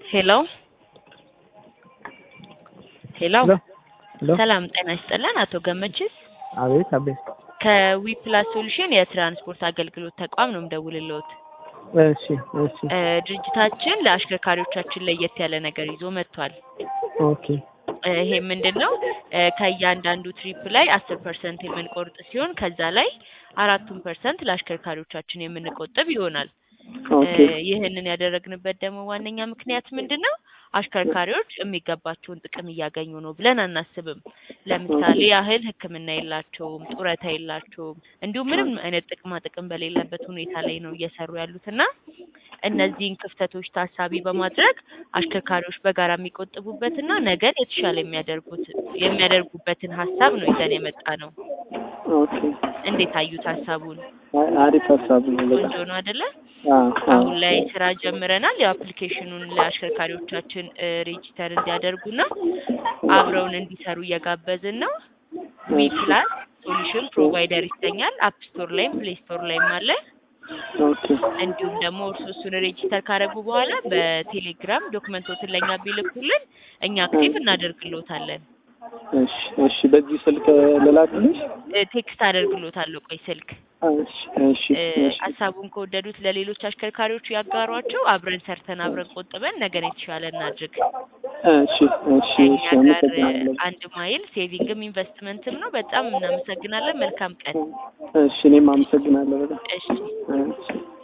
ሄሎ ሄሎ ሄሎ ሰላም ጤና ይስጥልን። አቶ ገመችስ አቤት አቤት። ከዊፕላስ ሶሉሽን የትራንስፖርት አገልግሎት ተቋም ነው የምደውልልዎት። እሺ እሺ እ ድርጅታችን ለአሽከርካሪዎቻችን ለየት ያለ ነገር ይዞ መጥቷል። ኦኬ እ ይሄ ምንድን ነው? እ ከእያንዳንዱ ትሪፕ ላይ አስር ፐርሰንት የምንቆርጥ ሲሆን ከዛ ላይ አራቱን ፐርሰንት ለአሽከርካሪዎቻችን የምንቆጥብ ይሆናል። ኦኬ እ ይህንን ያደረግንበት ደግሞ ዋነኛ ምክንያት ምንድን ነው? አሽከርካሪዎች የሚገባቸውን ጥቅም እያገኙ ነው ብለን አናስብም። ለምሳሌ ያህል ሕክምና የላቸውም፣ ጡረታ የላቸውም፣ እንዲሁም ምንም አይነት ጥቅማ ጥቅም በሌለበት ሁኔታ ላይ ነው እየሰሩ ያሉት እና እነዚህን ክፍተቶች ታሳቢ በማድረግ አሽከርካሪዎች በጋራ የሚቆጥቡበትና ነገን የተሻለ የሚያደርጉት የሚያደርጉበትን ሀሳብ ነው ይዘን የመጣ ነው። ኦኬ እንዴት አዩት ሀሳቡን? አይ አሪፍ ሀሳብ ነው በጣም ቆንጆ ነው አይደለ? አዎ አዎ አሁን ላይ ስራ ጀምረናል። ያው አፕሊኬሽኑን ለአሽከርካሪዎቻችን እ ሬጂስተር እንዲያደርጉና አብረውን እንዲሰሩ እየጋበዝን ነው። ዊ ፕላስ ሶሉሽን ፕሮቫይደር ይሰኛል። አፕ ስቶር ላይም ፕሌይ ስቶር ላይም አለ። ኦኬ እንዲሁም ደግሞ እርሱ እሱን ሬጂስተር ካደረጉ በኋላ በቴሌግራም ዶክመንቶትን ለእኛ ቢልኩልን እኛ አክቲቭ እናደርግሎታለን። እሺ እሺ በዚህ ስልክ ልላክልሽ? እ ቴክስት አደርግሎታለሁ። ቆይ ስልክ እሺ እሺ እ እሺ ሀሳቡን ከወደዱት ለሌሎች አሽከርካሪዎች ያጋሯቸው። አብረን ሰርተን አብረን ቆጥበን ነገን የተሻለ እናድርግ። እሺ እሺ ከእኛ እሺ ጋር አመሰግናለሁ። አንድ ማይል ሴቪንግም ኢንቨስትመንትም ነው። በጣም እናመሰግናለን። መልካም ቀን። እሺ እኔም አመሰግናለሁ በጣም እሺ እሺ